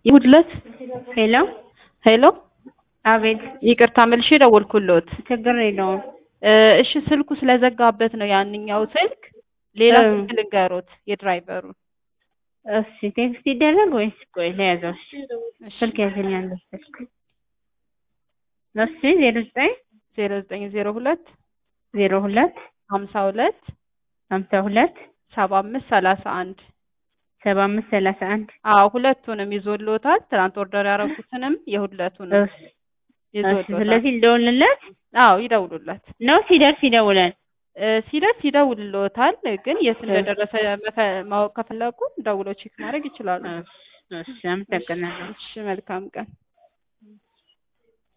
ይሁድ ዕለት ሄሎ ሄሎ አቤት ይቅርታ መልሼ ደወልኩልዎት። ችግር የለውም እ እሺ ስልኩ ስለዘጋበት ነው ያንኛው ስልክ። ሌላ እ ስልክ ልንገሮት የድራይቨሩን። እሺ ቴክስት ይደረግ ወይስ ቆይ ለያዘው እሺ እሺ ስልክ ያዘኛል ስልክ እሺ ዜሮ ዘጠኝ ዜሮ ዘጠኝ ዜሮ ሁለት ዜሮ ሁለት ሀምሳ ሁለት ሀምሳ ሁለት ሰባ አምስት ሰላሳ አንድ ሰባ አምስት ሰላሳ አንድ አዎ ሁለቱንም ይዞልዎታል። ትናንት ኦርደር ያደረጉትንም የሁለቱንም እሺ እሺ ይዞልዎታል። ስለዚህ ልደውልለት አዎ ይደውሉለት። ነው ሲደርስ ይደውላል እ ሲደርስ ይደውልልዎታል። ግን የት እንደደረሰ መፈ- ማወቅ ከፈለጉ ደውለው ቼክ ማድረግ ይችላሉ። እሺ እሺ አመሰግናለሁ እሺ መልካም ቀን።